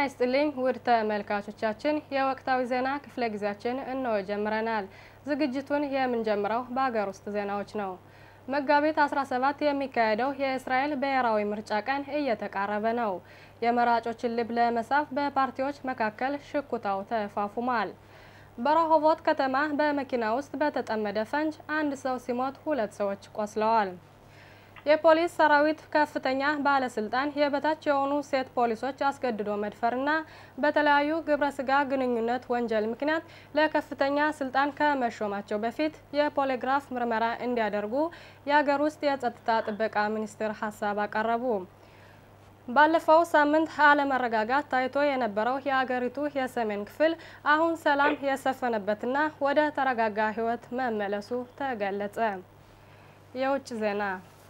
ይስጥልኝ ውድ ተመልካቾቻችን፣ የወቅታዊ ዜና ክፍለ ጊዜያችን እንሆ ጀምረናል። ዝግጅቱን የምንጀምረው በሀገር ውስጥ ዜናዎች ነው። መጋቢት 17 የሚካሄደው የእስራኤል ብሔራዊ ምርጫ ቀን እየተቃረበ ነው። የመራጮችን ልብ ለመሳብ በፓርቲዎች መካከል ሽኩታው ተፋፉሟል። በረሆቦት ከተማ በመኪና ውስጥ በተጠመደ ፈንጅ አንድ ሰው ሲሞት ሁለት ሰዎች ቆስለዋል። የፖሊስ ሰራዊት ከፍተኛ ባለስልጣን የበታች የሆኑ ሴት ፖሊሶች አስገድዶ መድፈርና በተለያዩ ግብረ ስጋ ግንኙነት ወንጀል ምክንያት ለከፍተኛ ስልጣን ከመሾማቸው በፊት የፖሊግራፍ ምርመራ እንዲያደርጉ የሀገር ውስጥ የጸጥታ ጥበቃ ሚኒስትር ሀሳብ አቀረቡ። ባለፈው ሳምንት አለመረጋጋት ታይቶ የነበረው የሀገሪቱ የሰሜን ክፍል አሁን ሰላም የሰፈነበትና ወደ ተረጋጋ ሕይወት መመለሱ ተገለጸ። የውጭ ዜና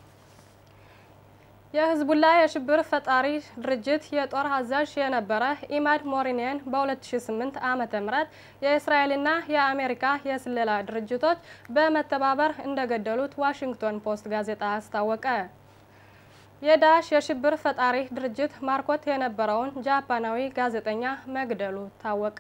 የህዝቡላ የሽብር ፈጣሪ ድርጅት የጦር አዛዥ የነበረ ኢማድ ሞሪኔን በ2008 ዓመተ ምህረት የእስራኤልና የአሜሪካ የስለላ ድርጅቶች በመተባበር እንደገደሉት ዋሽንግተን ፖስት ጋዜጣ አስታወቀ። የዳሽ የሽብር ፈጣሪ ድርጅት ማርኮት የነበረውን ጃፓናዊ ጋዜጠኛ መግደሉ ታወቀ።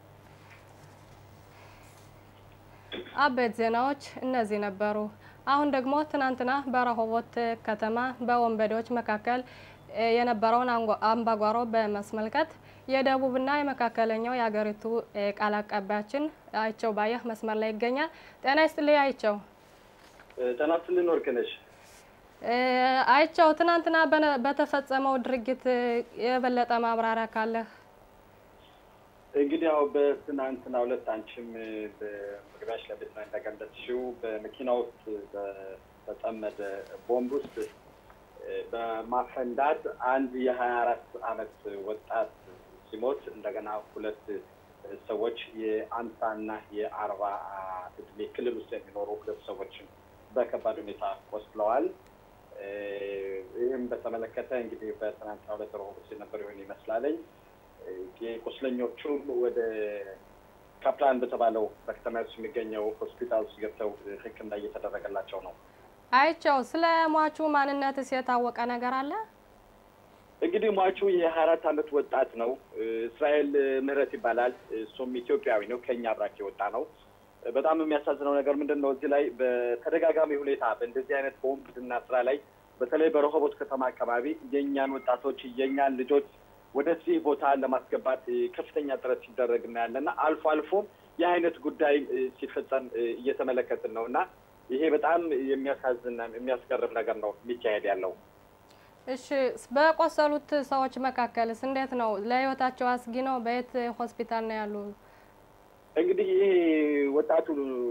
አበይት ዜናዎች እነዚህ ነበሩ። አሁን ደግሞ ትናንትና በረሆቦት ከተማ በወንበዴዎች መካከል የነበረውን አምባጓሮ በማስመልከት የደቡብና የመካከለኛው የሀገሪቱ ቃል አቀባያችን አይቸው ባየህ መስመር ላይ ይገኛል። ጤና ይስጥልኝ አይቸው። ጤና ይስጥልኝ ወርቅነሽ። አይቸው ትናንትና በተፈጸመው ድርጊት የበለጠ ማብራሪያ ካለህ? እንግዲህ ያው በትናንትና ሁለት አንቺም በመግቢያሽ ላይ ቤት እንደገለጽሽው በመኪና ውስጥ በተጠመደ ቦምብ ውስጥ በማፈንዳት አንድ የሀያ አራት አመት ወጣት ሲሞት እንደገና ሁለት ሰዎች የአምሳና የአርባ እድሜ ክልል ውስጥ የሚኖሩ ሁለት ሰዎችን በከባድ ሁኔታ ቆስለዋል። ይህም በተመለከተ እንግዲህ በትናንትና ሁለት ረሆቦት የነበር ይሆን ይመስላለኝ የቁስለኞቹም ወደ ካፕላን በተባለው በከተማ ውስጥ የሚገኘው ሆስፒታል ውስጥ ገብተው ሕክምና እየተደረገላቸው ነው። አይቸው ስለ ሟቹ ማንነትስ የታወቀ ነገር አለ? እንግዲህ ሟቹ የሀያ አራት አመት ወጣት ነው። እስራኤል ምህረት ይባላል። እሱም ኢትዮጵያዊ ነው። ከኛ አብራክ የወጣ ነው። በጣም የሚያሳዝነው ነገር ምንድን ነው? እዚህ ላይ በተደጋጋሚ ሁኔታ በእንደዚህ አይነት በወንብድና ስራ ላይ በተለይ በረሆቦት ከተማ አካባቢ የእኛን ወጣቶች የእኛን ልጆች ወደዚህ ቦታ ለማስገባት ከፍተኛ ጥረት ሲደረግ እናያለን እና አልፎ አልፎ ይህ አይነት ጉዳይ ሲፈጸም እየተመለከትን ነው እና ይሄ በጣም የሚያሳዝን የሚያስገርም ነገር ነው የሚካሄድ ያለው። እሺ፣ በቆሰሉት ሰዎች መካከልስ እንዴት ነው? ለህይወታቸው አስጊ ነው? በየት ሆስፒታል ነው ያሉ? እንግዲህ ይሄ ወጣቱ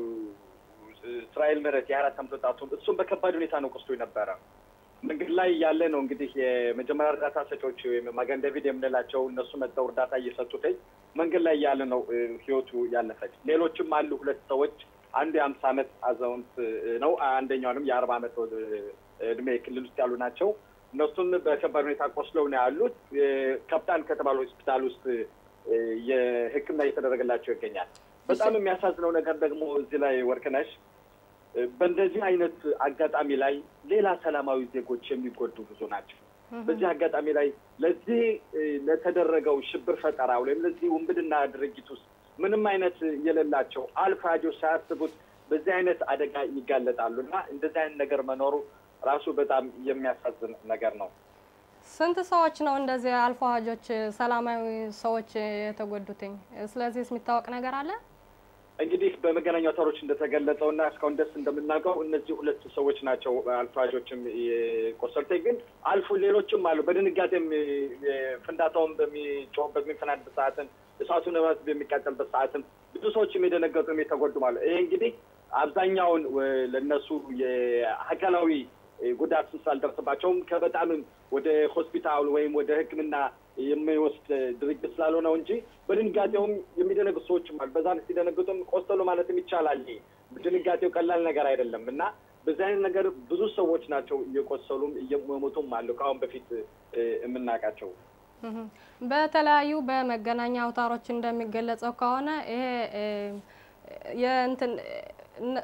እስራኤል ምህረት የአራት አመት ወጣቱ እሱም በከባድ ሁኔታ ነው ቆስሎ ነበረ። መንገድ ላይ ያለ ነው እንግዲህ የመጀመሪያ እርዳታ ሰጪዎች ወይም ማገን ዴቪድ የምንላቸው እነሱ መጥተው እርዳታ እየሰጡትኝ መንገድ ላይ ያለ ነው ህይወቱ ያለፈች። ሌሎችም አሉ ሁለት ሰዎች፣ አንዱ የአምሳ አመት አዛውንት ነው፣ አንደኛውንም የአርባ አመት እድሜ ክልል ውስጥ ያሉ ናቸው። እነሱም በከባድ ሁኔታ ቆስለው ነው ያሉት። ካፕታን ከተባለ ሆስፒታል ውስጥ የህክምና እየተደረገላቸው ይገኛል። በጣም የሚያሳዝነው ነገር ደግሞ እዚህ ላይ ወርቅነሽ በእንደዚህ አይነት አጋጣሚ ላይ ሌላ ሰላማዊ ዜጎች የሚጎዱ ብዙ ናቸው። በዚህ አጋጣሚ ላይ ለዚህ ለተደረገው ሽብር ፈጠራ ወይም ለዚህ ውንብድና ድርጊት ውስጥ ምንም አይነት የሌላቸው አልፋጆች ሳያስቡት በዚህ አይነት አደጋ ይጋለጣሉ እና እንደዚህ አይነት ነገር መኖሩ ራሱ በጣም የሚያሳዝን ነገር ነው። ስንት ሰዎች ነው እንደዚህ አልፎ ሀጆች ሰላማዊ ሰዎች የተጎዱትኝ? ስለዚህ የሚታወቅ ነገር አለ? እንግዲህ በመገናኛ አውታሮች እንደተገለጸው እና እስካሁን ደስ እንደምናውቀው እነዚህ ሁለት ሰዎች ናቸው አልፋዦችም የቆሰሉት። ግን አልፎ ሌሎችም አሉ። በድንጋጤም ፍንዳታውን በሚጮህበት በሚፈናድበት ሰዓትም እሳቱ ንብረት በሚቃጠልበት ሰዓትም ብዙ ሰዎችም የደነገጡም የተጎዱም አሉ። ይሄ እንግዲህ አብዛኛውን ለእነሱ የአካላዊ ጉዳት ስላልደረሰባቸውም ከበጣምም ወደ ሆስፒታል ወይም ወደ ሕክምና የሚወስድ ድርጅት ስላልሆነው እንጂ በድንጋጤውም የሚደነግጡ ሰዎችም አሉ። በዛ ሲደነግጡም ቆሰሉ ማለትም ይቻላል። ድንጋጤው ቀላል ነገር አይደለም እና በዚህ አይነት ነገር ብዙ ሰዎች ናቸው እየቆሰሉም እየሞቱም አሉ ከአሁን በፊት የምናውቃቸው። በተለያዩ በመገናኛ አውታሮች እንደሚገለጸው ከሆነ ይሄ የእንትን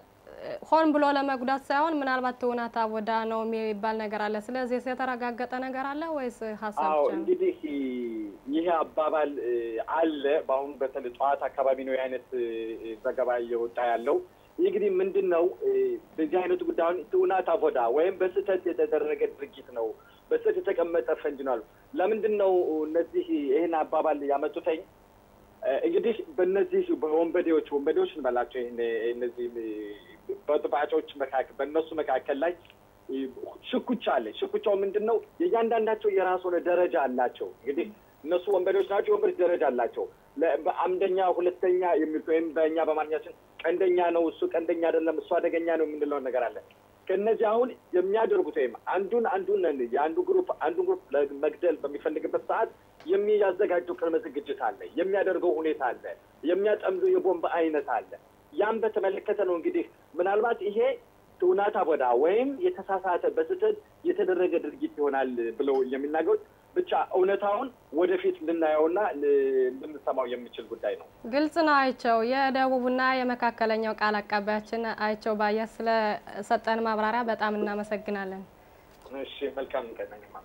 ሆን ብሎ ለመጉዳት ሳይሆን ምናልባት ትውናት አቦዳ ነው የሚባል ነገር አለ። ስለዚህ የተረጋገጠ ነገር አለ ወይስ ሀሳብ አዎ ብቻ ነው? እንግዲህ ይሄ አባባል እ፣ አለ። በአሁኑ በተለይ ጠዋት አካባቢ ነው የአይነት እ፣ ዘገባ እየወጣ ያለው። ይህ እንግዲህ ምንድን ነው እ፣ በዚህ አይነቱ ጉዳዩን ትውናት አቦዳ ወይም በስህተት የተደረገ ድርጊት ነው፣ በስህተት የተቀመጠ ፈንጅ ነው አሉ። ለምንድን ነው እነዚህ ይህን አባባል ያመጡተኝ? እ፣ እንግዲህ በእነዚህ በወንበዴዎች ወንበዴዎች እንበላቸው ይህን እነዚህ እ፣ በጥባጮች መካከል በእነሱ መካከል ላይ ሽኩቻ አለ። ሽኩቻው ምንድን ነው? የእያንዳንዳቸው የራሱ ሆነ ደረጃ አላቸው። እንግዲህ እነሱ ወንበዴዎች ናቸው። የወንበዴዎች ደረጃ አላቸው። ለ- በአምደኛ ሁለተኛ የሚሉት ወይም በእኛ በማንኛችን ቀንደኛ ነው እሱ ቀንደኛ አይደለም እሱ አደገኛ ነው የምንለው ነገር አለ። ከእነዚህ አሁን የሚያደርጉት ወይም አንዱን አንዱን የአንዱ ግሩፕ አንዱን ግሩፕ ለመግደል በሚፈልግበት ሰዓት የሚያዘጋጀው ቅድመ ዝግጅት አለ። የሚያደርገው ሁኔታ አለ። የሚያጠምዱ የቦምብ አይነት አለ። ያም በተመለከተ ነው እንግዲህ ምናልባት ይሄ ትውናት አቦዳ ወይም የተሳሳተ በስህተት የተደረገ ድርጊት ይሆናል ብለው የሚናገሩት ብቻ እውነታውን ወደፊት ልናየውና ል- ልንሰማው የሚችል ጉዳይ ነው። ግልጽ ነው። አይቸው የደቡብና የመካከለኛው ቃል አቀባያችን አይቸው ባየ ስለሰጠን ማብራሪያ በጣም እናመሰግናለን። እሺ፣ መልካም ቀነኝማ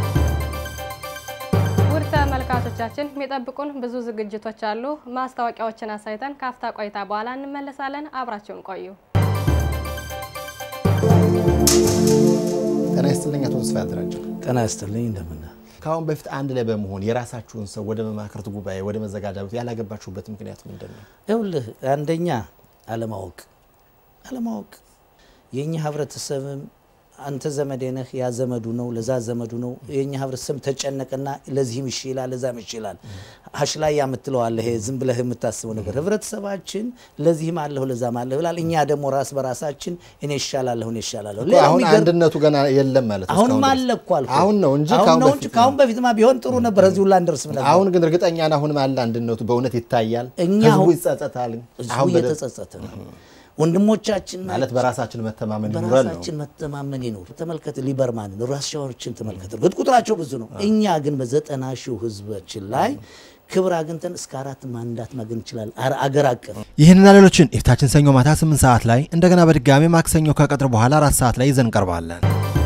ውድ ተመልካቾቻችን የሚጠብቁን ብዙ ዝግጅቶች አሉ። ማስታወቂያዎችን አሳይተን ካፍታ ቆይታ በኋላ እንመለሳለን። አብራችሁን ቆዩ። ጤና ይስጥልኝ አቶ ተስፋ ያደራጀው። ጤና ይስጥልኝ እንደምን ከአሁን በፊት አንድ ላይ በመሆን የራሳችሁን ሰው ወደ መማክርት ጉባኤ ወደ መዘጋጃ ቤት ያላገባችሁበት ምክንያት ምንድን ነው? ይኸውልህ አንደኛ አለማወቅ አለማወቅ የእኛ ህብረተሰብም አንተ ዘመዴ ነህ ያ ዘመዱ ነው ለዛ ዘመዱ ነው የእኛ ህብረተሰብ ተጨነቀና ለዚህም እሺ ይላል ለዛም እሺ ይላል ሀሽ ላይ የምትለው አለ ይሄ ዝም ብለህ የምታስበው ነገር ህብረተሰባችን ለዚህም አለሁ ለዛም አለሁ ይላል እኛ ደግሞ ራስ በራሳችን እኔ ይሻላለሁ እኔ ይሻላለሁ እኮ ሌላው አሁን የሚገርም- አንድነቱ ገና የለም ማለት ነው። አሁንም እስካሁን አለ ድረስ። እኮ አልኩህ። አሁን ነው እንጂ አሁን ከአሁን ነው በፊት እንጂ ከአሁን በፊትማ ቢሆን ጥሩ ነበር እዚሁ ላንደርስም ነበር አሁን ግን እርግጠኛ ነህ አሁንም አለ አንድነቱ በእውነት ይታያል። እኛ ህዝቡ አሁን- ይጸጸታል። ህዝቡ አሁን በደንብ- እየተጸጸተ ነው ወንድሞቻችን ማለት በራሳችን መተማመን ይኑረን ነው። በራሳችን መተማመን ይኑር። ተመልከት ሊበርማንን ራሻዎችን ተመልከት። እርግጥ ቁጥራቸው ብዙ ነው። እኛ ግን በዘጠና ሺው ህዝባችን ላይ ክብር አግኝተን እስከ አራት ማንዳት ማግኘት እንችላለን። አረ- አገር አቀፍ ይህንና ሌሎችን የፊታችን ሰኞ ማታ 8 ሰዓት ላይ እንደገና በድጋሚ ማክሰኞ ከቀጥር በኋላ አራት ሰዓት ላይ ይዘን ቀርባለን።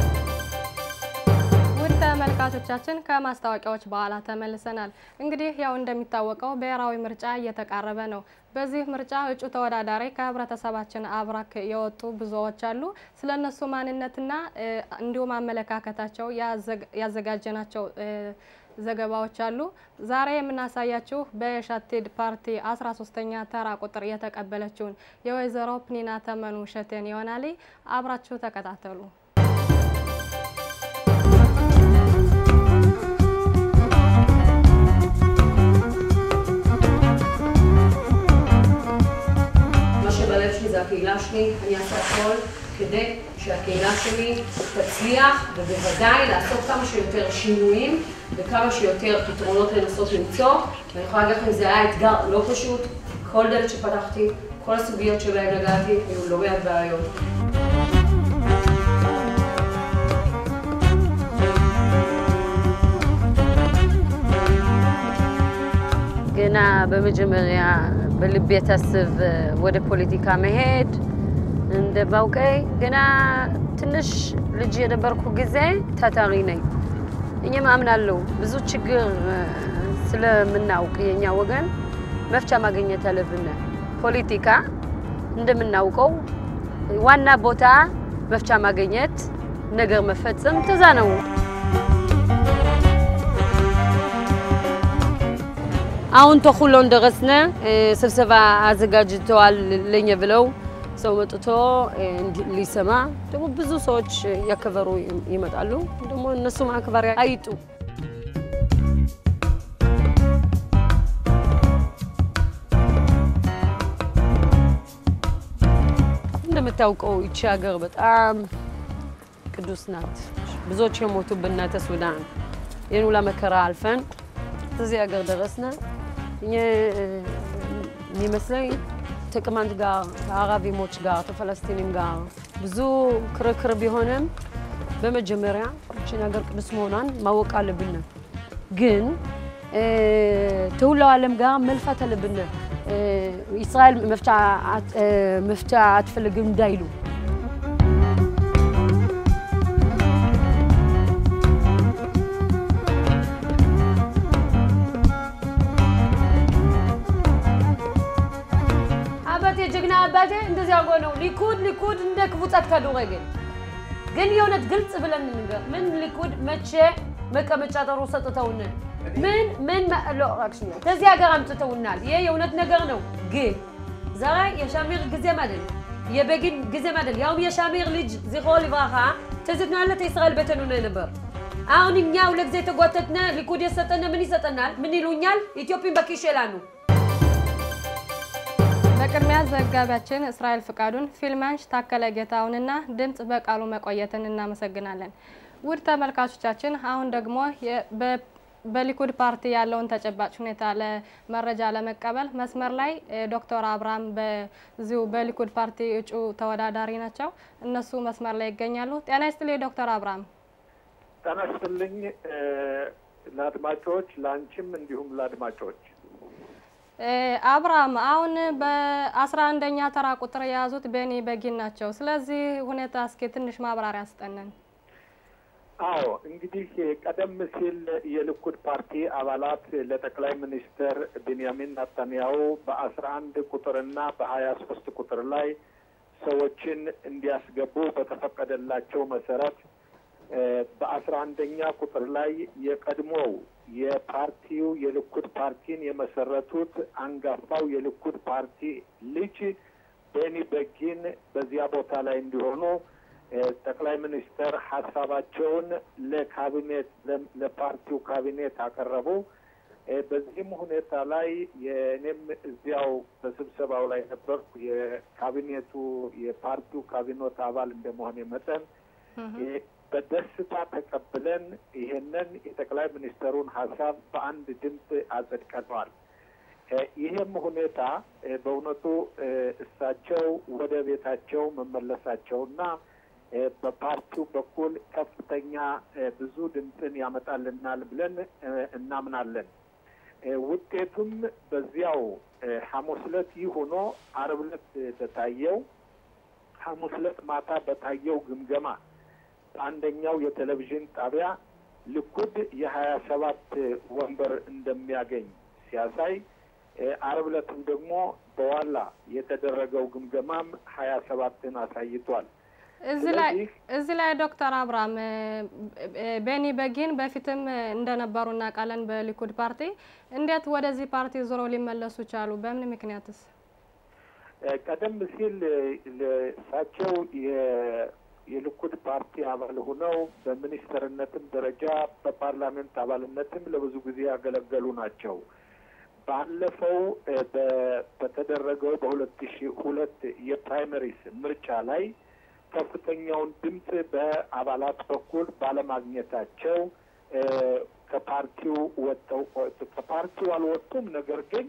ውድ ተመልካቾቻችን ከማስታወቂያዎች በኋላ ተመልሰናል። እንግዲህ ያው እንደሚታወቀው ብሔራዊ ምርጫ እየተቃረበ ነው። በዚህ ምርጫ እጩ ተወዳዳሪ ከህብረተሰባችን አብራክ የወጡ ብዙዎች አሉ። ስለ እነሱ ማንነትና እ፣ እንዲሁም አመለካከታቸው ያዘግ- ያዘጋጀናቸው እ፣ ዘገባዎች አሉ። ዛሬ የምናሳያችሁ በሸቴድ ፓርቲ 13ኛ ተራ ቁጥር የተቀበለችውን የወይዘሮ ፕኒና ተመኑ ሸቴን ይሆናል። አብራችሁ ተከታተሉ። מה שבלב שלי זה הקהילה שלי, אני אעשה הכל כדי שהקהילה שלי תצליח, ובוודאי לעשות כמה שיותר שינויים וכמה שיותר פתרונות לנסות למצוא. ואני יכולה להגיד לכם, זה היה אתגר לא פשוט. כל דלת שפתחתי, כל הסוגיות שבהן נגעתי, היו לא מעט בעיות. ገና በመጀመሪያ በልቤ ታስብ ወደ ፖለቲካ መሄድ እንደ ባውቀይ ገና ትንሽ ልጅ የነበርኩ ጊዜ ታታሪ ነኝ። እኛም አምናለሁ ብዙ ችግር እ፣ ስለምናውቅ የኛ ወገን መፍቻ ማግኘት አለብን። ፖለቲካ እንደምናውቀው ዋና ቦታ መፍቻ ማግኘት ነገር መፈጸም ተዛ ነው። አሁን ተኩሎን ደረስነ። እ፣ ስብሰባ አዘጋጅተዋል ለኛ ብለው ሰው መጥቶ እ፣ እንዲ- ሊሰማ ደግሞ ብዙ ሰዎች ያከበሩ ይመጣሉ። ደግሞ እነሱ ማክበሪያ አይጡ እንደምታውቀው ይቺ ሀገር በጣም ቅዱስ ናት። ብዙዎች የሞቱብን ናተ ሱዳን ይህን ሁላ መከራ አልፈን እዚህ ሀገር ደረስነ። እኛ የሚመስለኝ ከቅማንት ጋር ከአረቢሞች ጋር ከፈለስቲንም ጋር ብዙ ክርክር ቢሆንም በመጀመሪያ ይችን ሀገር ቅዱስ መሆኗን ማወቅ አለብን። ግን እ፣ ከሁላው ዓለም ጋር መልፋት አለብን። እ፣ ישראל መፍትሄ አትፈልግም እንዳይሉ አባቴ ጀግና አባቴ እንደዚህ አርጎ ነው ሊኩድ ሊኩድ እንደ ክቡጸት ከዱረግን ግን የእውነት ግልጽ ብለን እንንገር። ምን ሊኩድ መቼ መቀመጫ ጥሩ ሰጥተውን ምን ምን ከዚህ ሀገር አምጥተውናል። ይሄ የእውነት ነገር ነው። ግን ዛሬ የሻሚር ጊዜም አይደል የበጊን ጊዜም አይደል። ያውም የሻሚር ልጅ ዝክሮ ልብራኻ ትዝትናለት የእስራኤል ቤተኑ ነው ነበር። አሁን እኛ ሁለት ጊዜ የተጓተትነ ሊኩድ የሰጠነ ምን ይሰጠናል? ምን ይሉኛል? ኢትዮጵያን በኪስ ይላሉ። በቅድሚያ ዘጋቢያችን እስራኤል ፍቃዱን፣ ፊልማንሽ ታከለ ጌታውንና ድምፅ በቃሉ መቆየትን እናመሰግናለን። ውድ ተመልካቾቻችን አሁን ደግሞ በሊኩድ ፓርቲ ያለውን ተጨባጭ ሁኔታ ለመረጃ ለመቀበል መስመር ላይ ዶክተር አብርሃም በዚሁ በሊኩድ ፓርቲ እጩ ተወዳዳሪ ናቸው። እነሱ መስመር ላይ ይገኛሉ። ጤና ይስጥልኝ ዶክተር አብርሃም። ጤና ይስጥልኝ ለአድማጮች፣ ለአንቺም እንዲሁም ለአድማጮች አብርሃም አሁን በአስራ አንደኛ ተራ ቁጥር የያዙት ቤኒ በጊን ናቸው። ስለዚህ ሁኔታ እስኪ ትንሽ ማብራሪያ ስጠንን። አዎ እንግዲህ ቀደም ሲል የልኩድ ፓርቲ አባላት ለጠቅላይ ሚኒስትር ቤንያሚን ናታንያሁ በአስራ አንድ ቁጥርና በሀያ ሶስት ቁጥር ላይ ሰዎችን እንዲያስገቡ በተፈቀደላቸው መሰረት በአስራ አንደኛ ቁጥር ላይ የቀድሞው የፓርቲው የልኩድ ፓርቲን የመሰረቱት አንጋፋው የልኩድ ፓርቲ ልጅ ቤኒ በጊን በዚያ ቦታ ላይ እንዲሆኑ ጠቅላይ ሚኒስትር ሀሳባቸውን ለካቢኔት ለፓርቲው ካቢኔት አቀረቡ። በዚህም ሁኔታ ላይ የእኔም እዚያው በስብሰባው ላይ ነበርኩ። የካቢኔቱ የፓርቲው ካቢኔት አባል እንደመሆን መጠን በደስታ ተቀብለን ይሄንን የጠቅላይ ሚኒስትሩን ሀሳብ በአንድ ድምፅ አጸድቀነዋል። ይህም ሁኔታ በእውነቱ እሳቸው ወደ ቤታቸው መመለሳቸውና በፓርቲው በኩል ከፍተኛ ብዙ ድምፅን ያመጣልናል ብለን እናምናለን። ውጤቱም በዚያው ሐሙስ ዕለት ይህ ሆኖ አርብ ዕለት በታየው ሐሙስ ዕለት ማታ በታየው ግምገማ በአንደኛው የቴሌቪዥን ጣቢያ ልኩድ የሀያ ሰባት ወንበር እንደሚያገኝ ሲያሳይ አርብ ዕለትም ደግሞ በዋላ የተደረገው ግምገማም ሀያ ሰባትን አሳይቷል። እዚህ ላይ እዚህ ላይ ዶክተር አብርሃም ቤኒ በጊን በፊትም እንደነበሩ እናውቃለን በሊኩድ ፓርቲ። እንዴት ወደዚህ ፓርቲ ዞሮ ሊመለሱ ቻሉ? በምን ምክንያትስ? ቀደም ሲል እሳቸው የልኩድ ፓርቲ አባል ሆነው በሚኒስትርነትም ደረጃ በፓርላሜንት አባልነትም ለብዙ ጊዜ ያገለገሉ ናቸው። ባለፈው በተደረገው በሁለት ሺ ሁለት የፕራይመሪስ ምርጫ ላይ ከፍተኛውን ድምፅ በአባላት በኩል ባለማግኘታቸው ከፓርቲው ወጥተው ከፓርቲው አልወጡም። ነገር ግን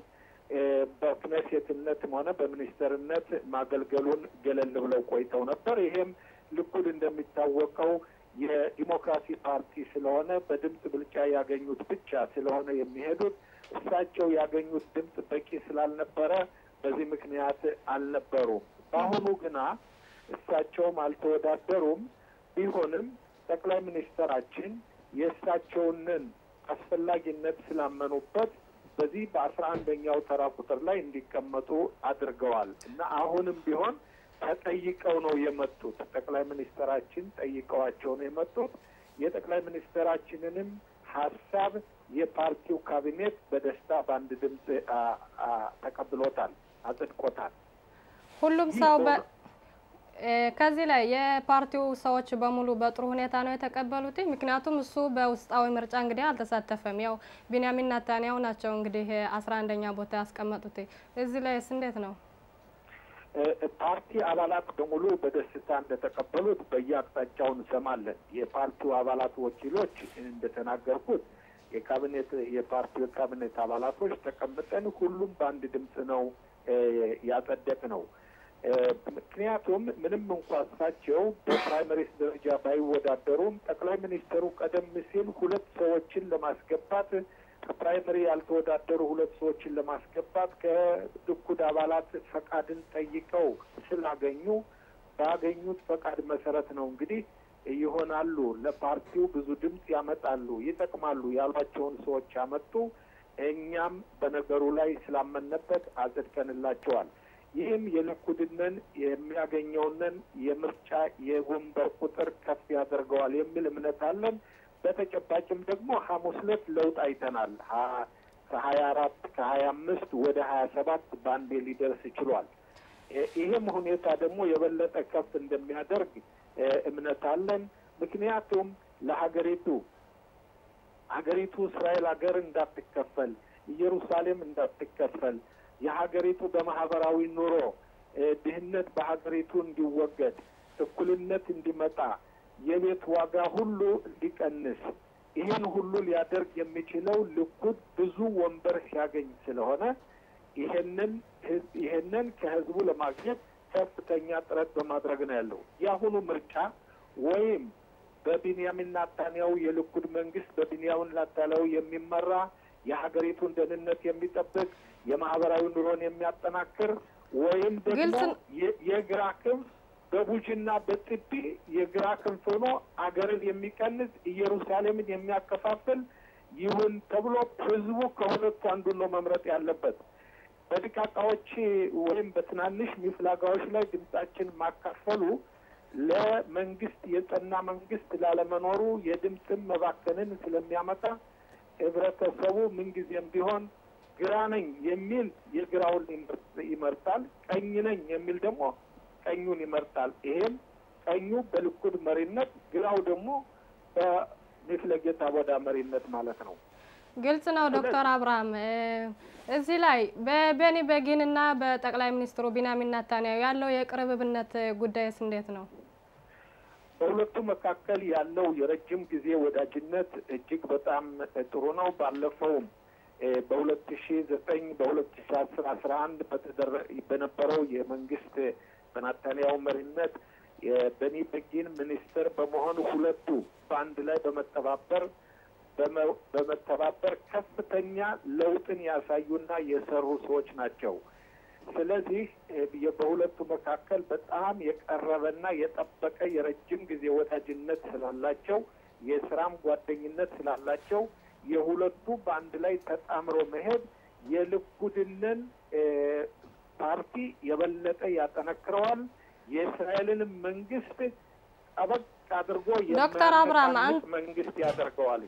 በክነሴትነትም ሆነ በሚኒስተርነት ማገልገሉን ገለል ብለው ቆይተው ነበር። ይሄም ልኩድ እንደሚታወቀው የዲሞክራሲ ፓርቲ ስለሆነ በድምፅ ብልጫ ያገኙት ብቻ ስለሆነ የሚሄዱት እሳቸው ያገኙት ድምፅ በቂ ስላልነበረ በዚህ ምክንያት አልነበሩም። በአሁኑ ግና እሳቸውም አልተወዳደሩም። ቢሆንም ጠቅላይ ሚኒስትራችን የእሳቸውንን አስፈላጊነት ስላመኑበት በዚህ በአስራ አንደኛው ተራ ቁጥር ላይ እንዲቀመጡ አድርገዋል እና አሁንም ቢሆን ተጠይቀው ነው የመጡት። ጠቅላይ ሚኒስትራችን ጠይቀዋቸው ነው የመጡት። የጠቅላይ ሚኒስትራችንንም ሀሳብ የፓርቲው ካቢኔት በደስታ በአንድ ድምፅ ተቀብሎታል፣ አጽድቆታል። ሁሉም ሰው ከዚህ ላይ የፓርቲው ሰዎች በሙሉ በጥሩ ሁኔታ ነው የተቀበሉት። ምክንያቱም እሱ በውስጣዊ ምርጫ እንግዲህ አልተሳተፈም። ያው ቢንያሚን ናታንያሁ ናቸው እንግዲህ አስራ አንደኛ ቦታ ያስቀመጡት። እዚህ ላይስ እንዴት ነው? ፓርቲ አባላት በሙሉ በደስታ እንደተቀበሉት በየአቅጣጫው እንሰማለን። የፓርቲው አባላት ወኪሎች እንደተናገርኩት የካቢኔት የፓርቲው የካቢኔት አባላቶች ተቀምጠን ሁሉም በአንድ ድምፅ ነው ያጸደቅ ነው። ምክንያቱም ምንም እንኳ እሳቸው በፕራይመሪስ ደረጃ ባይወዳደሩም ጠቅላይ ሚኒስትሩ ቀደም ሲል ሁለት ሰዎችን ለማስገባት ፕራይመሪ ያልተወዳደሩ ሁለት ሰዎችን ለማስገባት ከልኩድ አባላት ፈቃድን ጠይቀው ስላገኙ ባገኙት ፈቃድ መሰረት ነው እንግዲህ ይሆናሉ፣ ለፓርቲው ብዙ ድምፅ ያመጣሉ፣ ይጠቅማሉ ያሏቸውን ሰዎች ያመጡ። እኛም በነገሩ ላይ ስላመነበት አጸድቀንላቸዋል። ይህም የልኩድነን የሚያገኘውንን የምርጫ የወንበር ቁጥር ከፍ ያደርገዋል የሚል እምነት አለን። በተጨባጭም ደግሞ ሐሙስ ዕለት ለውጥ አይተናል። ከሀያ አራት ከሀያ አምስት ወደ ሀያ ሰባት በአንዴ ሊደርስ ችሏል። ይህም ሁኔታ ደግሞ የበለጠ ከፍ እንደሚያደርግ እምነት አለን። ምክንያቱም ለሀገሪቱ ሀገሪቱ እስራኤል ሀገር እንዳትከፈል፣ ኢየሩሳሌም እንዳትከፈል፣ የሀገሪቱ በማህበራዊ ኑሮ ድህነት በሀገሪቱ እንዲወገድ፣ እኩልነት እንዲመጣ፣ የቤት ዋጋ ሁሉ እንዲቀንስ ይህን ሁሉ ሊያደርግ የሚችለው ልኩድ ብዙ ወንበር ሲያገኝ ስለሆነ ይሄንን ይሄንን ከህዝቡ ለማግኘት ከፍተኛ ጥረት በማድረግ ነው ያለው። የአሁኑ ምርጫ ወይም በቢንያሚን ናታንያሁ የልኩድ መንግስት በቢንያሚን ናታንያሁ የሚመራ የሀገሪቱን ደህንነት የሚጠብቅ የማህበራዊ ኑሮን የሚያጠናክር ወይም ደግሞ የግራ ክንፍ በቡጅና በጥቢ የግራ ክንፍ ሆኖ አገርን የሚቀንስ ኢየሩሳሌምን የሚያከፋፍል ይሁን ተብሎ ህዝቡ ከሁለቱ አንዱን ነው መምረጥ ያለበት። በድቃቃዎች ወይም በትናንሽ ሚፍላጋዎች ላይ ድምጻችን ማካፈሉ ለመንግስት የጸና መንግስት ላለመኖሩ የድምፅን መባከንን ስለሚያመጣ ህብረተሰቡ ምንጊዜም ቢሆን ግራ ነኝ የሚል የግራውን ይመርጣል፣ ቀኝ ነኝ የሚል ደግሞ ቀኙን ይመርጣል። ይሄም ቀኙ በልኩድ መሪነት፣ ግራው ደግሞ በሚፍለጌታ ወዳ መሪነት ማለት ነው። ግልጽ ነው ዶክተር አብርሃም እዚህ ላይ በቤኒ ቤጊን እና በጠቅላይ ሚኒስትሩ ቢንያሚን ናታንያሁ ያለው የቅርብብነት ጉዳይስ እንዴት ነው? በሁለቱ መካከል ያለው የረጅም ጊዜ ወዳጅነት እጅግ በጣም ጥሩ ነው። ባለፈውም በሁለት ሺ ዘጠኝ በሁለት ሺ አስር አስራ አንድ በነበረው የመንግስት በናታንያሁ መሪነት የቤኒ ቤጊን ሚኒስትር በመሆኑ ሁለቱ በአንድ ላይ በመተባበር በመተባበር ከፍተኛ ለውጥን ያሳዩና የሰሩ ሰዎች ናቸው። ስለዚህ በሁለቱ መካከል በጣም የቀረበና የጠበቀ የረጅም ጊዜ ወዳጅነት ስላላቸው የስራም ጓደኝነት ስላላቸው የሁለቱ በአንድ ላይ ተጣምሮ መሄድ የልኩድንን ፓርቲ የበለጠ ያጠነክረዋል። የእስራኤልንም መንግስት ጠበቅ አድርጎ ዶክተር አብርሃም መንግስት ያደርገዋል።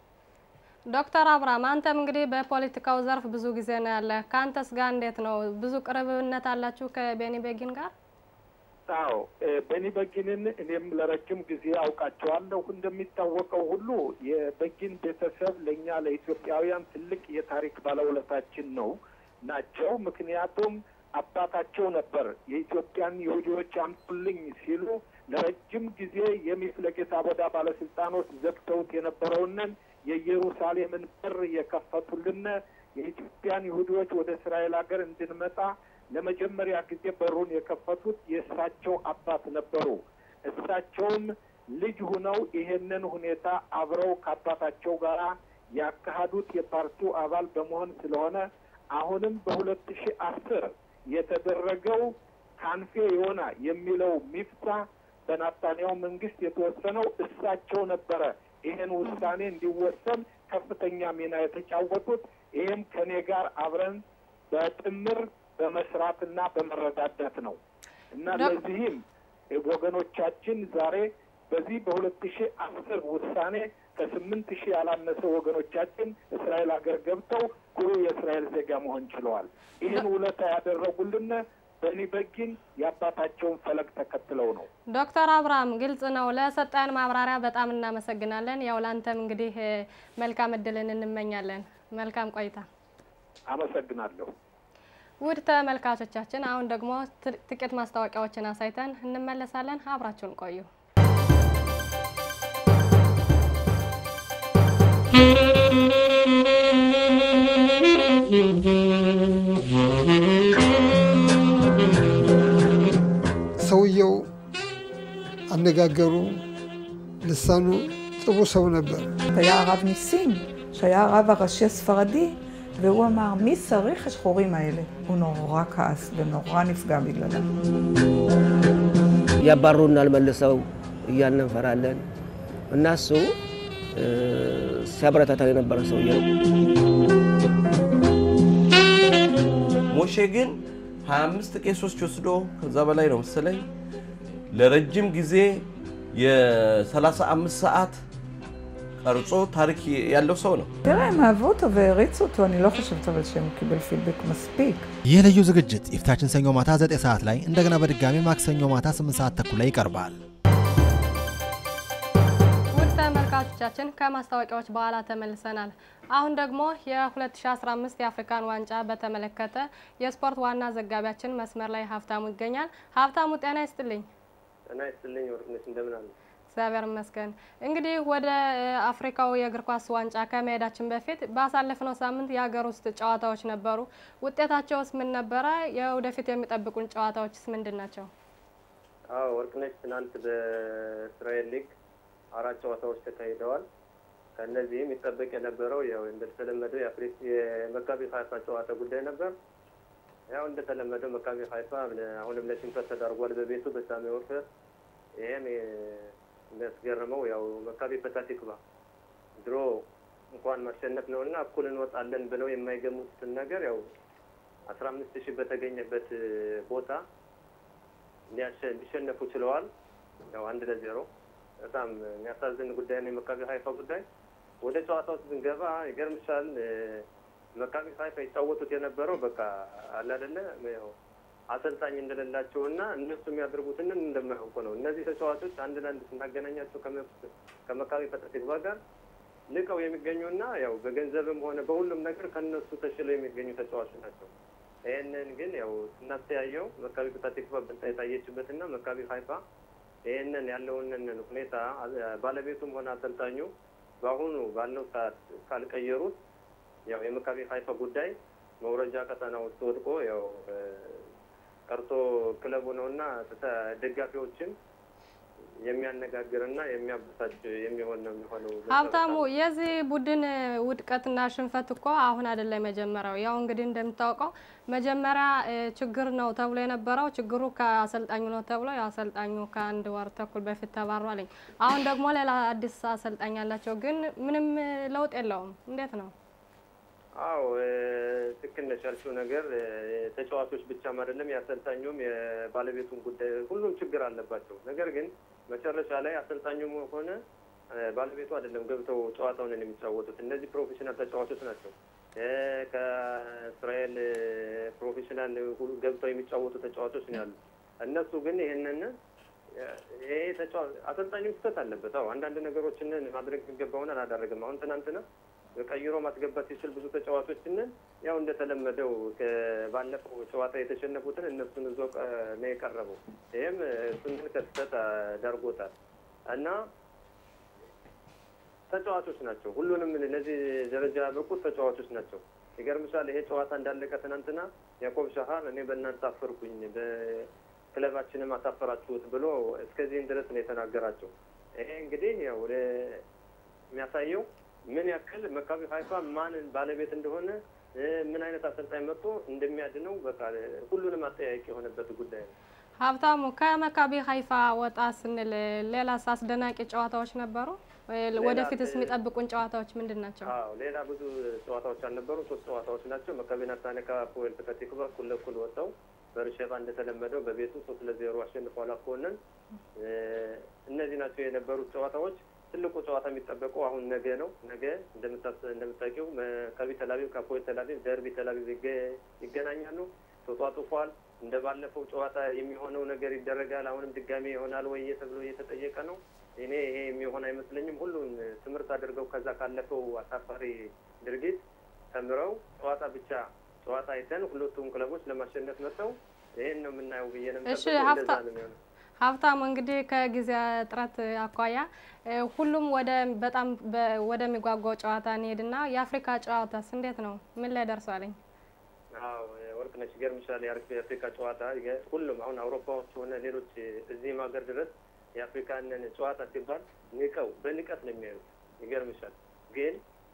ዶክተር አብርሃም አንተም እንግዲህ በፖለቲካው ዘርፍ ብዙ ጊዜ ነው ያለ። ከአንተስ ጋር እንዴት ነው? ብዙ ቅርብነት አላችሁ ከቤኒ ቤጊን ጋር? አዎ ቤኒ ቤጊንን እኔም ለረጅም ጊዜ አውቃቸዋለሁ። እንደሚታወቀው ሁሉ የቤጊን ቤተሰብ ለእኛ ለኢትዮጵያውያን ትልቅ የታሪክ ባለውለታችን ነው ናቸው። ምክንያቱም አባታቸው ነበር የኢትዮጵያን ይሁዲዎች አምጡልኝ ሲሉ ለረጅም ጊዜ የሚፍለጌታ ቦዳ ባለስልጣኖች ዘግተውት የነበረውንን የኢየሩሳሌምን በር የከፈቱልን የኢትዮጵያን ይሁዲዎች ወደ እስራኤል ሀገር እንድንመጣ ለመጀመሪያ ጊዜ በሩን የከፈቱት የእሳቸው አባት ነበሩ። እሳቸውም ልጅ ሁነው ይሄንን ሁኔታ አብረው ከአባታቸው ጋር ያካሄዱት የፓርቲው አባል በመሆን ስለሆነ አሁንም በሁለት ሺህ አስር የተደረገው ካንፌ ዮና የሚለው ሚፍታ በናታንያሁ መንግስት የተወሰነው እሳቸው ነበረ። ይህን ውሳኔ እንዲወሰን ከፍተኛ ሚና የተጫወቱት ይህም ከኔ ጋር አብረን በጥምር በመስራትና በመረዳዳት ነው እና ለዚህም ወገኖቻችን ዛሬ በዚህ በሁለት ሺህ አስር ውሳኔ ከስምንት ሺህ ያላነሰ ወገኖቻችን እስራኤል ሀገር ገብተው ኩሩ የእስራኤል ዜጋ መሆን ችለዋል። ይህን ውለታ ያደረጉልን ቤኒ ቤጊን የአባታቸውን ፈለግ ተከትለው ነው። ዶክተር አብርሃም ግልጽ ነው። ለሰጠን ማብራሪያ በጣም እናመሰግናለን። ያው ላንተም እንግዲህ መልካም እድልን እንመኛለን። መልካም ቆይታ። አመሰግናለሁ። ውድ ተመልካቾቻችን አሁን ደግሞ ጥቂት ማስታወቂያዎችን አሳይተን እንመለሳለን። አብራችሁን ቆዩ። ሰውየው አነጋገሩ፣ ልሳኑ ጥሩ ሰው ነበር። היה הרב ניסים, שהיה הרב הראשי הספרדי, והוא אמר, מי צריך השחורים האלה? הוא נורא כעס ונורא נפגע בגללם. ያባሩናል መልሰው እያልን እንፈራለን እና እሱ ሲያበረታታን የነበረ ሰውዬ ነው። ሞሼ ግን 25 ቄሶች ወስዶ ከዛ በላይ ነው መሰለኝ ለረጅም ጊዜ የ35 ሰዓት ቀርጾ ታሪክ ያለው ሰው ነው። תראה, הם אהבו אותו והעריצו אותו, אני לא חושבת אבל שהם קיבל פידבק מספיק. ይህ ልዩ ዝግጅት የፊታችን ሰኞ ማታ 9 ሰዓት ላይ እንደገና በድጋሚ ማክሰኞ ማታ 8 ሰዓት ተኩል ላይ ይቀርባል። ውድ ተመልካቾቻችን ከማስታወቂያዎች በኋላ ተመልሰናል። አሁን ደግሞ የ2015 የአፍሪካን ዋንጫ በተመለከተ የስፖርት ዋና ዘጋቢያችን መስመር ላይ ሀብታሙ ይገኛል። ሀብታሙ ጤና ይስጥልኝ። ጤና ይስጥልኝ ወርቅነሽ፣ እንደምን አለ? እግዚአብሔር ይመስገን። እንግዲህ ወደ አፍሪካው የእግር ኳስ ዋንጫ ከመሄዳችን በፊት ባሳለፍነው ሳምንት የሀገር ውስጥ ጨዋታዎች ነበሩ። ውጤታቸውስ ምን ነበረ? የወደፊት የሚጠብቁን ጨዋታዎችስ ምንድን ናቸው? አዎ ወርቅነሽ፣ ትናንት በእስራኤል ሊግ አራት ጨዋታዎች ተካሂደዋል። ከእነዚህም ይጠበቅ የነበረው ያው እንደተለመደው የአፍሪክ የመካቢ ሀይፋ ጨዋታ ጉዳይ ነበር። ያው እንደተለመደው መካቢ ሀይፋ አሁንም ለሽንፈት ተዳርጓል በቤቱ በሳሚ ወርፈር። ይህም የሚያስገርመው ያው መካቢ ፐታቲክባ ድሮ እንኳን ማሸነፍ ነው እና እኩል እንወጣለን ብለው የማይገሙትን ነገር ያው አስራ አምስት ሺህ በተገኘበት ቦታ ሊሸነፉ ችለዋል። ያው አንድ ለዜሮ በጣም የሚያሳዝን ጉዳይ ነው የመካቢ ሀይፋ ጉዳይ። ወደ ጨዋታው ስንገባ ይገርምሻል፣ መካቢ ሀይፋ ይጫወቱት የነበረው በቃ አለ አይደለ ያው አሰልጣኝ እንደሌላቸው እና እነሱ የሚያደርጉትን እንደማያውቁ ነው። እነዚህ ተጫዋቾች አንድ ለአንድ ስናገናኛቸው ከመካቢ ፐታቲክባ ጋር ልቀው የሚገኙና ያው በገንዘብም ሆነ በሁሉም ነገር ከነሱ ተሽለው የሚገኙ ተጫዋቾች ናቸው። ይህንን ግን ያው ስናስተያየው መካቢ ፐታቲክባ በልጣ የታየችበትና መካቢ ሀይፋ ይህንን ያለውንን ሁኔታ ባለቤቱም ሆነ አሰልጣኙ በአሁኑ ባለው ሰዓት ካልቀየሩት ያው የመካቢ ሀይፋ ጉዳይ መውረጃ ቀጠና ውስጥ ወድቆ ያው ቀርቶ ክለቡ ነው እና ደጋፊዎችን የሚያነጋግርና የሚያበሳጭ የሚሆን ነው የሚሆነው። ሀብታሙ፣ የዚህ ቡድን ውድቀትና ሽንፈት እኮ አሁን አይደለም የመጀመሪያው። ያው እንግዲህ እንደምታውቀው መጀመሪያ ችግር ነው ተብሎ የነበረው ችግሩ ከአሰልጣኙ ነው ተብሎ ያው አሰልጣኙ ከአንድ ወር ተኩል በፊት ተባሯልኝ። አሁን ደግሞ ሌላ አዲስ አሰልጣኝ ያላቸው ግን ምንም ለውጥ የለውም። እንዴት ነው? አዎ ትክክል ነሽ ያልሽው ነገር ተጫዋቾች ብቻም አይደለም የአሰልጣኙም የባለቤቱን ጉዳይ ሁሉም ችግር አለባቸው። ነገር ግን መጨረሻ ላይ አሰልጣኙም ሆነ ባለቤቱ አይደለም ገብተው ጨዋታውን የሚጫወቱት እነዚህ ፕሮፌሽናል ተጫዋቾች ናቸው። ከእስራኤል ፕሮፌሽናል ገብተው የሚጫወቱ ተጫዋቾች ነው ያሉት። እነሱ ግን ይህንን ይሄ አሰልጣኙ ስህተት አለበት። አዎ አንዳንድ ነገሮችን ማድረግ የሚገባውን አላደረግም። አሁን ትናንትና ቀይሮ ማስገባት ሲችል ብዙ ተጫዋቾችን ያው እንደተለመደው ባለፈው ጨዋታ የተሸነፉትን እነሱን እዞ ነው የቀረበው። ይህም እሱን ከስህተት ዳርጎታል እና ተጫዋቾች ናቸው። ሁሉንም ለዚህ ደረጃ ያበቁት ተጫዋቾች ናቸው። ይገርምሻል፣ ይሄ ጨዋታ እንዳለቀ ትናንትና ያዕቆብ ሻሃር እኔ በእናንተ አፈርኩኝ፣ በክለባችንም አሳፈራችሁት ብሎ እስከዚህም ድረስ ነው የተናገራቸው። ይሄ እንግዲህ ያው የሚያሳየው ምን ያክል መካቢ ሀይፋ ማን ባለቤት እንደሆነ ምን አይነት አሰልጣኝ መጥቶ እንደሚያድነው በቃ ሁሉንም አጠያቂ የሆነበት ጉዳይ ነው። ሀብታሙ ከመካቢ ሀይፋ ወጣ ስንል ሌላስ አስደናቂ ጨዋታዎች ነበሩ? ወደፊትስ የሚጠብቁን ጨዋታዎች ምንድን ናቸው? አዎ ሌላ ብዙ ጨዋታዎች አልነበሩ። ሶስት ጨዋታዎች ናቸው። መካቢ ናታነ ከአፖኤል ፐታቲክባ እኩል ለእኩል ወጥተው በርሸባ እንደተለመደው በቤቱ ሶስት ለዜሮ አሸንፏል አፖኤልን። እነዚህ ናቸው የነበሩት ጨዋታዎች። ትልቁ ጨዋታ የሚጠበቀው አሁን ነገ ነው። ነገ እንደምታውቂው መካቢ ተላቪቭ ከአፖኤል ተላቪቭ ደርቢ ተላቪቭ ይገናኛሉ። ተጧጡፏል። እንደ ባለፈው ጨዋታ የሚሆነው ነገር ይደረጋል። አሁንም ድጋሜ ይሆናል ወይ ተብሎ እየተጠየቀ ነው። እኔ ይሄ የሚሆን አይመስለኝም። ሁሉን ትምህርት አድርገው ከዛ ካለፈው አሳፋሪ ድርጊት ተምረው ጨዋታ ብቻ ጨዋታ አይተን ሁለቱም ክለቦች ለማሸነፍ መጥተው ይሄን ነው የምናየው ብዬ ነው የምጠብቀው። እንደዛ ነው የሚሆነው። ሀብታሙ እንግዲህ ከጊዜ እጥረት አኳያ ሁሉም ወደ በጣም ወደሚጓጓው ጨዋታ እንሄድና የአፍሪካ ጨዋታስ እንዴት ነው? ምን ላይ ደርሷለኝ? አዎ ወርቅነሽ ይገርምሻል። የአፍሪካ ጨዋታ ሁሉም አሁን አውሮፓዎች ሆነ ሌሎች እዚህም ሀገር ድረስ የአፍሪካንን ጨዋታ ሲባል ንቀው በንቀት ነው የሚያዩት። ይገርምሻል። ግን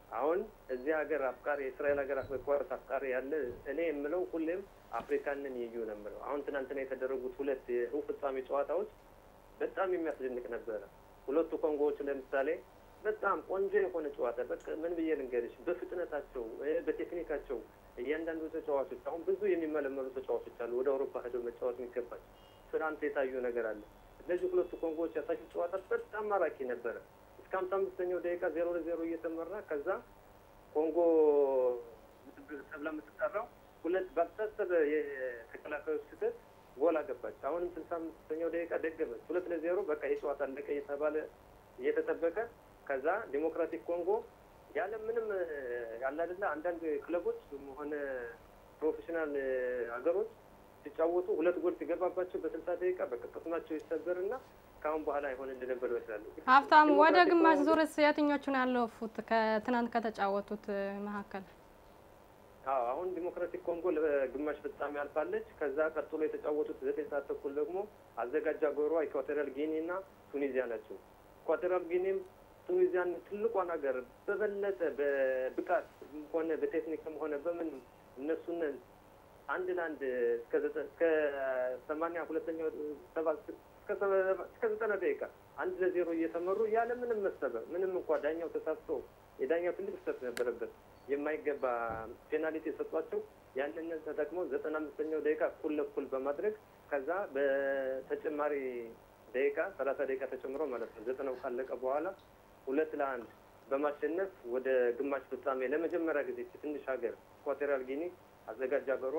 አሁን እዚህ ሀገር አፍቃሪ የእስራኤል ሀገር ኳስ አፍቃሪ ያለ እኔ የምለው ሁሌም አፍሪካንን ይዩ ነው የምለው። አሁን ትናንትና የተደረጉት ሁለት የሩብ ፍጻሜ ጨዋታዎች በጣም የሚያስደንቅ ነበረ። ሁለቱ ኮንጎዎች ለምሳሌ በጣም ቆንጆ የሆነ ጨዋታ በቃ ምን ብዬ ልንገርሽ፣ በፍጥነታቸው በቴክኒካቸው እያንዳንዱ ተጫዋቾች አሁን ብዙ የሚመለመሉ ተጫዋቾች አሉ ወደ አውሮፓ ሄደው መጫወት የሚገባቸው ትናንት የታዩ ነገር አለ። እነዚህ ሁለቱ ኮንጎዎች ያሳዩት ጨዋታ በጣም ማራኪ ነበረ። እስከ ሀምሳ አምስተኛው ደቂቃ ዜሮ ለዜሮ እየተመራ ከዛ ኮንጎ ተብላ የምትጠራው ሁለት ባልታሰበ የተከላካዮች ስህተት ጎል አገባች። አሁንም ስልሳ አምስተኛው ደቂቃ ደገመች። ሁለት ለዜሮ በቃ የጨዋታ አለቀ እየተባለ እየተጠበቀ ከዛ ዲሞክራቲክ ኮንጎ ያለ ምንም ያለ አይደለ አንዳንድ ክለቦች ሆነ ፕሮፌሽናል ሀገሮች ሲጫወቱ ሁለት ጎል ሲገባባቸው በስልሳ ደቂቃ በቃ ቅስማቸው ይሰበርና ከአሁን በኋላ አይሆን እንደነበር ይመስላሉ። ሀብታሙ፣ ወደ ግማሽ ዙርስ የትኞቹን ያለፉት ከትናንት ከተጫወቱት መካከል? አዎ አሁን ዲሞክራቲክ ኮንጎ ለግማሽ ፍጻሜ አልፋለች። ከዛ ቀጥሎ የተጫወቱት ዘጠኝ ሰዓት ተኩል ደግሞ አዘጋጅ አገሯ ኢኳቶሪያል ጊኒ እና ቱኒዚያ ናቸው። ኢኳቶሪያል ጊኒም ቱኒዚያን ትልቋን ሀገር በበለጠ በብቃት ሆነ በቴክኒክም ሆነ በምን እነሱን አንድ ለአንድ እስከ ሰማንያ ሁለተኛው ሰባ እስከ ዘጠና ደቂቃ አንድ ለዜሮ እየተመሩ ያለ ምንም መሰበር ምንም እንኳ ዳኛው ተሳስቶ የዳኛው ትልቅ ስህተት ነበረበት የማይገባ ፔናልቲ የሰጧቸው ያንን ተጠቅመው ዘጠና አምስተኛው ደቂቃ እኩል ለእኩል በማድረግ ከዛ በተጨማሪ ደቂቃ ሰላሳ ደቂቃ ተጨምሮ ማለት ነው ዘጠናው ካለቀ በኋላ ሁለት ለአንድ በማሸነፍ ወደ ግማሽ ፍጻሜ ለመጀመሪያ ጊዜ ትንሽ ሀገር ኢኳቶሪያል ጊኒ አዘጋጅ ሀገሯ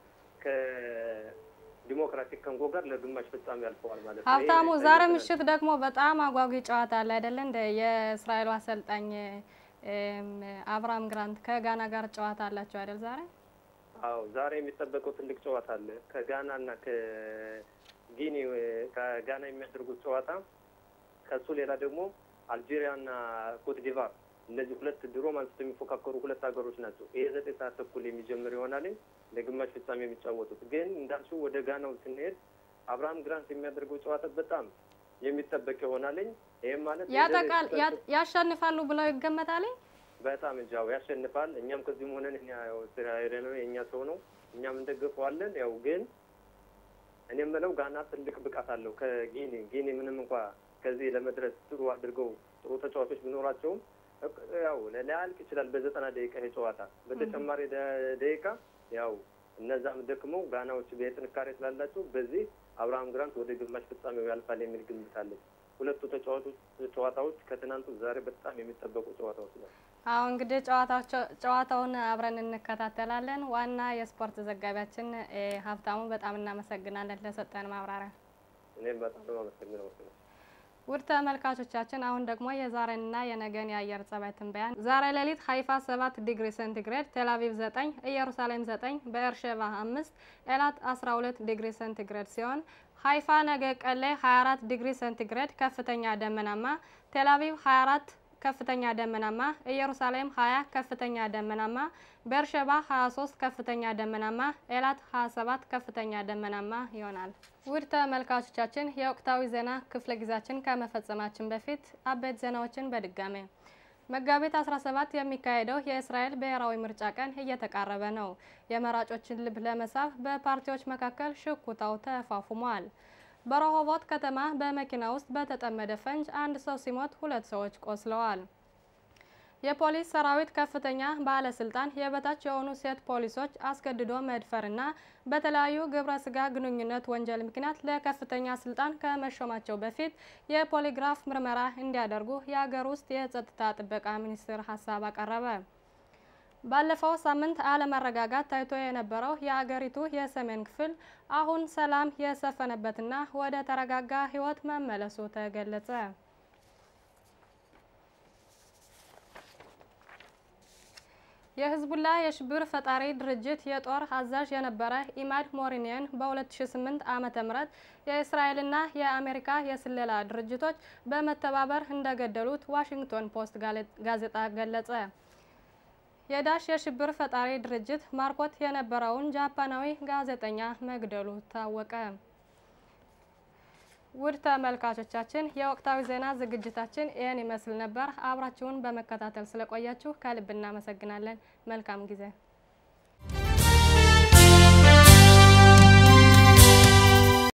ከዲሞክራቲክ ኮንጎ ጋር ለግማሽ ፍጻሜ አልፈዋል ማለት ነው። ሀብታሙ፣ ዛሬ ምሽት ደግሞ በጣም አጓጊ ጨዋታ አለ አይደለ? እንደ የእስራኤሉ አሰልጣኝ አብርሃም ግራንት ከጋና ጋር ጨዋታ አላቸው አይደል? ዛሬ አዎ፣ ዛሬ የሚጠበቀው ትልቅ ጨዋታ አለ ከጋና እና ከጊኒ ከጋና የሚያደርጉት ጨዋታ ከሱ ሌላ ደግሞ አልጄሪያ እና ኮትዲቫር እነዚህ ሁለት ድሮም አንስቶ የሚፎካከሩ ሁለት ሀገሮች ናቸው። ይሄ ዘጠኝ ሰዓት ተኩል የሚጀምር ይሆናል ለግማሽ ፍጻሜ የሚጫወቱት። ግን እንዳልሽው ወደ ጋናው ስንሄድ አብርሃም ግራንት የሚያደርገው ጨዋታ በጣም የሚጠበቅ ይሆናልኝ። ይህም ማለት ያጠቃል ያሸንፋሉ ብለው ይገመታል። በጣም እንጃው ያሸንፋል። እኛም ከዚህም ሆነን እኛ ያው እስራኤል ነው የእኛ ሰው ነው፣ እኛም እንደግፈዋለን። ያው ግን እኔ የምለው ጋና ትልቅ ብቃት አለው ከጊኒ ጊኒ ምንም እንኳ ከዚህ ለመድረስ ጥሩ አድርገው ጥሩ ተጫዋቾች ቢኖራቸውም ያው ሊያልቅ ይችላል በዘጠና ደቂቃ ይሄ ጨዋታ። በተጨማሪ ደቂቃ ያው እነዛም ደክመው ጋናዎች የጥንካሬ ስላላቸው በዚህ አብርሃም ግራንት ወደ ግማሽ ፍጻሜው ያልፋል የሚል ግምት አለኝ። ሁለቱ ተጫዋቾች ጨዋታዎች ከትናንቱ ዛሬ በጣም የሚጠበቁ ጨዋታዎች ነው። አዎ እንግዲህ ጨዋታውን አብረን እንከታተላለን። ዋና የስፖርት ዘጋቢያችን ሀብታሙ በጣም እናመሰግናለን ለሰጠን ማብራሪያ። እኔም በጣም ነው አመሰግነው። ውድ ተመልካቾቻችን አሁን ደግሞ የዛሬንና የነገን የአየር ጸባይ ትንበያን። ዛሬ ሌሊት ሀይፋ 7 ዲግሪ ሴንቲግሬድ፣ ቴልአቪቭ 9፣ ኢየሩሳሌም 9፣ በኤርሼባ 5፣ ኤላት 12 ዲግሪ ሴንቲግሬድ ሲሆን ሀይፋ ነገ ቀን ላይ 24 ዲግሪ ሴንቲግሬድ ከፍተኛ ደመናማ፣ ቴልአቪቭ 24 ከፍተኛ ደመናማ፣ ኢየሩሳሌም 20 ከፍተኛ ደመናማ፣ ቤርሸባ 23 ከፍተኛ ደመናማ፣ ኤላት 27 ከፍተኛ ደመናማ ይሆናል። ውድ ተመልካቾቻችን የወቅታዊ ዜና ክፍለ ጊዜያችን ከመፈጸማችን በፊት አበይት ዜናዎችን በድጋሜ መጋቢት 17 የሚካሄደው የእስራኤል ብሔራዊ ምርጫ ቀን እየተቃረበ ነው። የመራጮችን ልብ ለመሳብ በፓርቲዎች መካከል ሽኩታው ተፋፉሟል። በረሆቦት ከተማ በመኪና ውስጥ በተጠመደ ፈንጅ አንድ ሰው ሲሞት ሁለት ሰዎች ቆስለዋል። የፖሊስ ሰራዊት ከፍተኛ ባለስልጣን የበታች የሆኑ ሴት ፖሊሶች አስገድዶ መድፈርና በተለያዩ ግብረ ስጋ ግንኙነት ወንጀል ምክንያት ለከፍተኛ ስልጣን ከመሾማቸው በፊት የፖሊግራፍ ምርመራ እንዲያደርጉ የሀገር ውስጥ የጸጥታ ጥበቃ ሚኒስቴር ሀሳብ አቀረበ። ባለፈው ሳምንት አለመረጋጋት ታይቶ የነበረው የአገሪቱ የሰሜን ክፍል አሁን ሰላም የሰፈነበትና ወደ ተረጋጋ ሕይወት መመለሱ ተገለጸ። የህዝቡላ የሽብር ፈጣሪ ድርጅት የጦር አዛዥ የነበረ ኢማድ ሞሪኒየን በ2008 ዓመተ ምህረት የእስራኤልና የአሜሪካ የስለላ ድርጅቶች በመተባበር እንደገደሉት ዋሽንግቶን ፖስት ጋዜጣ ገለጸ። የዳሽ የሽብር ፈጣሪ ድርጅት ማርኮት የነበረውን ጃፓናዊ ጋዜጠኛ መግደሉ ታወቀ። ውድ ተመልካቾቻችን የወቅታዊ ዜና ዝግጅታችን ይህን ይመስል ነበር። አብራችሁን በመከታተል ስለቆያችሁ ከልብ እናመሰግናለን። መልካም ጊዜ